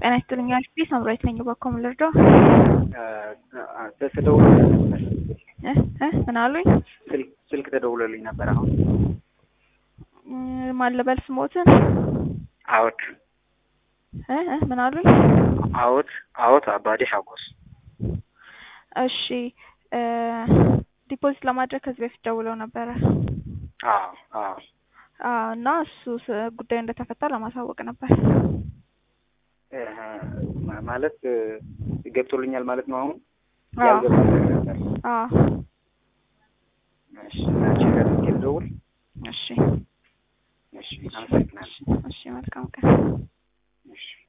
ጤና ይስጥልኝ አልኩኝ። ሳምራዊት ነኝ። በኮም ልርዳው? ተደውሎ እ እ ምን አሉኝ? ስልክ ተደውሎልኝ ነበር። አሁን ማን ልበል ስሞትን? አዎት እ እ ምን አሉኝ? አዎት አዎት አባዴ ሀጎስ እሺ ዲፖዚት ለማድረግ ከዚህ በፊት ደውለው ነበረ። አዎ አዎ አዎ እና እሱ ስ- ጉዳዩ እንደተፈታ ለማሳወቅ ነበር። እህ፣ ማለት ገብቶልኛል ማለት ነው። አሁን አዎ ያልገባ ነገር ነበር። አዎ እሺ አንቺ ጋር ስልክ ልደውል። እሺ እሺ አመሰግናለሁ። እሺ መልካም ቀን። እሺ